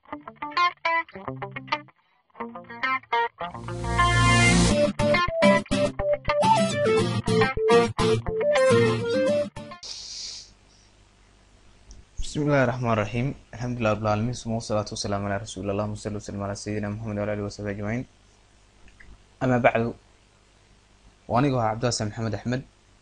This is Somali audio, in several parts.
بسم الله الرحمن الرحيم الحمد لله رب العالمين ثم والصلاة والسلام على رسول الله اللهم صل وسلم على سيدنا محمد وعلى آله وصحبه أجمعين أما بعد وأنيقو عبد الله محمد أحمد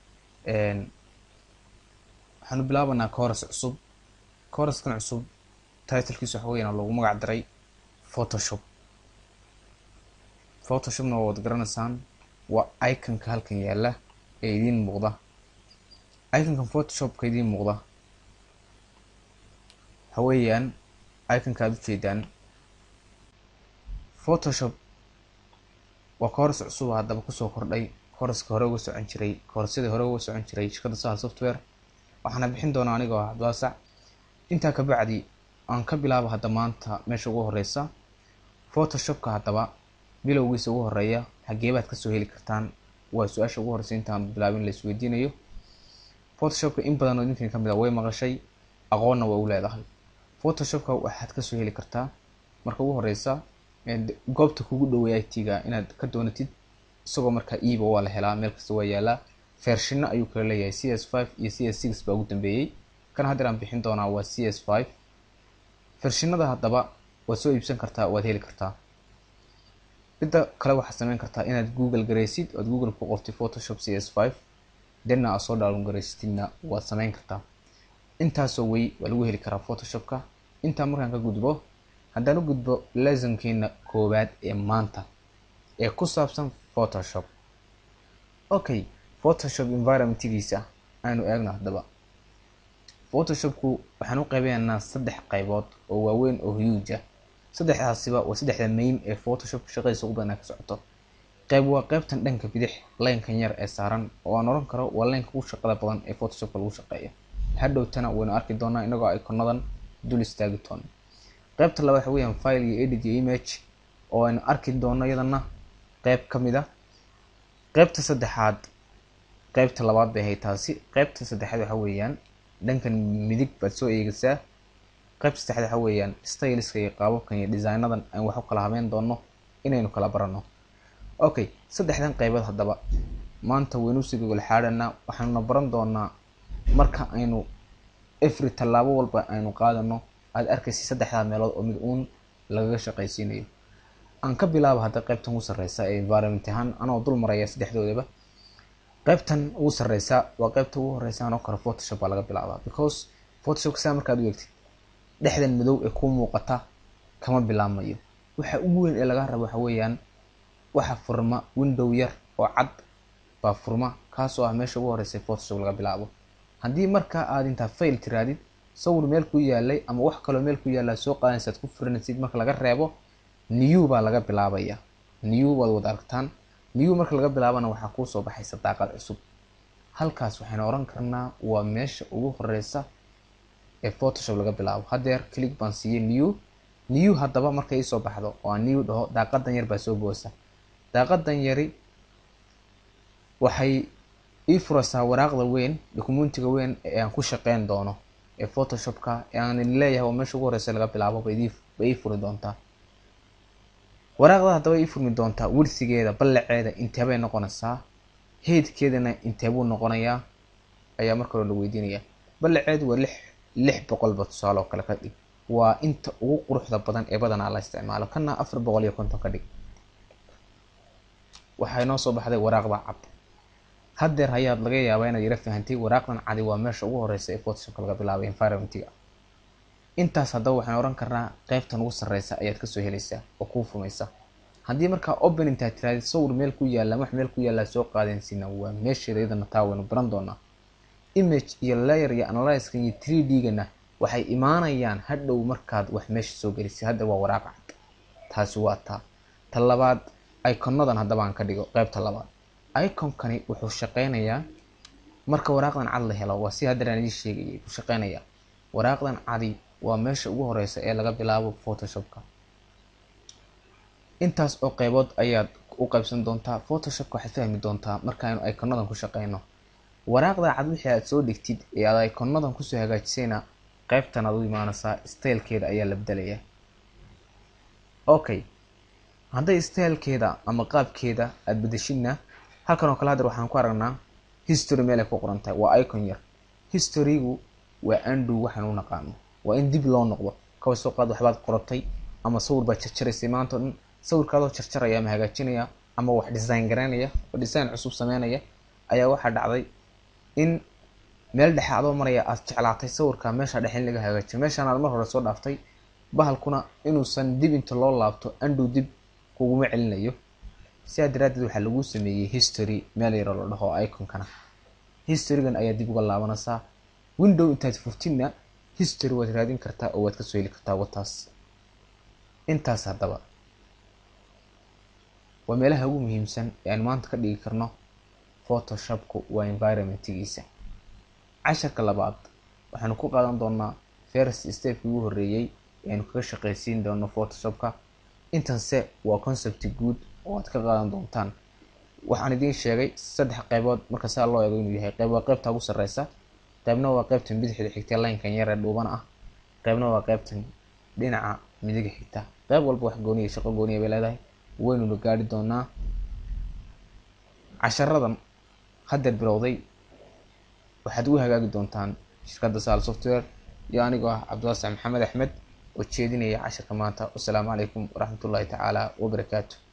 waxaanu bilaabanaa kooras cusub kooraskan cusub titlkiisu waxa weeyaan lagu magac daray photoshop photoshopna waa wad garanaysaan waa iconka halkan yaala ee idiin muuqda iconkan photoshopka idiin muuqda waxa weeyaan iconka aada ujeedaan photoshop waa kooras cusub haddaba kusoo kordhay kooraska hore uga socon jiray koorasyadii hore uga socon jiray shirkadda sahal software waxaana bixin doonaa anigoo ah cabdilaasac intaa kabacdi aan ka bilaabo hadda maanta meesha ugu horeysa photoshopka haddaba bilowgiisa ugu horeeya xageebaad kasoo heli kartaan waa su-aasha ugu horeysa intaan bilaabin la isweydiinayo photoshopka in badan oo idinkan kamid a way maqashay aqoonna way u leedahay photoshopka waxaad kasoo heli kartaa marka ugu horeysa goobta kugu dhaweey it-ga inaad ka doonatid isagoo markaa eba waa la helaa meel kasta waa yaalaa vershino ayuu kala leeyahay c s five iyo c s six baa ugu dambeeyey kan haddeer aan bixin doonaa waa c s five vershinada haddaba waad soo iibsan kartaa waad heli kartaa midda kale waxaad sameyn kartaa inaad google garaysid oad google ku qortid photoshop c s five denna aad soo dhaalon garaysatidna waad sameyn kartaa intaasoo wey waa lagu heli karaa photoshopka intaa markaan ka gudbo haddaan u gudbo lesonkeena koowaad ee maanta ee ku saabsan photoshop okay photoshop environmentgiisa aanu eegno haddaba photoshopku waxaan u qeybeynaa saddex qaybood oo waaweyn oo huge ah saddexdaasiba waa saddexda main ee photoshop shaqadiisa ugu badanaa ka socoto qayb waa qeybtan dhanka bidix laynkan yar ee saaran oo aan oran karo waa laynka ugu shaqada badan ee photoshopka lagu shaqeeyo hadhowtana waynu arki doonaa inagoo iconadan dul istaagi doono qaybta labaad waxa weeyaan file iyo edit iyo image oo aynu arki doono iyadana qeyb ka mid a qeybta saddexaad qeybta labaad bay ahayd taasi qeybta saddexaad waxa weeyaan dhankan midig baad soo eegaysaa qeybta saddexaad waxa weeyaan styliska iyo qaababkan iyo designadan aan wax u kala habeyn doono inaynu kala barano okay saddexdan qeybood haddaba maanta waynu sii gogol xaadhanaa waxaanuna baran doonaa marka aynu every tallaabo walba aynu qaadano aada arkaysa saddexdaa meelood oo mid uun lagaga shaqaysiinayo aan ka bilaabo hadda qeybtan ugu sarreysa ee environment ahaan anoo dul maraya saddexdoodaba qeybtan ugu sarreysa waa qeybta ugu horeysa anoo kale photoshop baa laga bilaabaa because photoshopka saa markaad u eegtid dhexdan madow ee kuu muuqata kama bilaabmayo waxa ugu weyn ee laga rabo waxa weeyaan waxa furma window yar oo cad baa furma kaasoo ah meesha ugu horeysa photoshop laga bilaabo haddii markaa aad intaa fail tiraadid sawir meel ku yaalay ama wax kaloo meel ku yaallaa soo qaadanaysaad ku furinaysid marka laga reebo new baa laga bilaabaya new waad wada aragtaan new marka laga bilaabana waxaa kuusoo baxaysa daaqad cusub halkaas waxaynu oran karnaa waa meesha ugu horeysa ee photoshop laga bilaabo haddeer click baan siiyey new new haddaba markay iisoo baxdo oo aan new dhaho daaqadan yar baa soo boosa daaqadan yari waxay ii furaysaa waraaqda weyn documentiga weyn ee aan ku shaqeyn doono ee photoshopka ee aan leeyahay waa meesha ugu horeysa laga bilaabo bay ii furi doontaa waraaqda haddaba ii furmi doontaa wirsigeeda ballaceeda inteebay noqonaysaa heydkeedana inteebuu noqonayaa ayaa marka hore la weydiinaya ballaceedu waa lix lix boqolba tusaale oo kale ka dhig waa inta ugu quruxda badan ee badanaa la isticmaalo kana afar boqol iyo konton ka dhig waxaa inoo soo baxday waraaqda cad haddeer hayaad laga yaabaa inaad yara fahantay waraaqdan cadi waa meesha ugu horeysa ee photoshopka laga bilaabay environmentiga intaas haddaba waxaan oran karnaa qeybtan ugu sarreysa ayaad kasoo helaysaa oo kuu fumaysa haddii markaa open intaad tiraadid sawir meel ku yaalla wax meel ku yaallaa soo qaadansina waa meesheeda iyadana taa waynu baran doonaa image iyo layer iyo analyskan iyo three d-gana waxay imaanayaan hadhow markaad wax meesha soo gelisay hadda waa waraaqa cad taasi waa taa ta labaad iconadan haddaba aan ka dhigo qeybta labaad iconkani wuxuu shaqeynayaa marka waraaqdan cad la helo waa si haddeer aan idin sheegayay ku shaqeynayaa waraaqdan cadi waa meesha ugu horeysa ee laga bilaabo photoshopka intaas oo qeybood ayaad u qaybsan doontaa photoshopka waxaad fahmi doontaa markaaynu iconadan ku shaqeyno waraaqda cad wixii aad soo dhigtid ee aad iconadan kusoo hagaajisayna qeybtan aad u imaanaysaa stylekeeda ayaa la bedelayaa okay hadday stylekeeda ama qaabkeeda aada bedeshidna halkan oo kale hadeer waxaan ku aragnaa history meel ay ku qoran tahay waa icon yar historygu waa andow waxaan u naqaano waa in dib loo noqdo kaba soo qaad waxbaad qoratay ama sawir baad jarjaraysay maanta o dhan sawirkaadoo jarjaraya ama hagaajinaya ama wax design garaynaya oo design cusub sameynaya ayaa waxaa dhacday in meel dhexe adoo maraya aad jeclaatay sawirka meesha dhexe in laga hagaajiyo meeshaan aad mar hore soo dhaaftay bahalkuna inuusan dib inta loo laabto andow dib kuguma celinayo sidaa daraaddeed waxaa lagu sameeyey history meel yaroo la dhaho iconkana historygan ayaa dib uga laabanaysaa window intaad furtidna history waad raadin kartaa oo waad kasoo heli kartaa wataas intaas haddaba waa meelaha ugu muhiimsan ee aan maanta ka dhigi karno photoshopku waa environmentgiisa casharka labaad waxaanu ku qaadan doonaa first stepkii ugu horreeyey ee aynu kaga shaqaysiin doono photoshopka intanse waa concept guud oo aad ka qaadan doontaan waxaan idiin sheegay saddex qeybood marka saa loo eego inuu yahay qeyb waa qeybta ugu sarreysa qeybna waa qeybtan bidixda xigta laynkan yar ee dhuuban ah qeybna waa qeybtan dhinaca midiga xigta qeyb walba wax gooniya shaqo gooniya bay leedahay waynuna gaari doonaa casharadan haddeer bilowday waxaad ugu hagaagi doontaan shirkadda sal software iyo anigoo ah cabdiwaasac maxamed axmed oo jeedinaya casharka maanta wasalaamu calaykum waraxmatullaahi tacaala wabarakaatu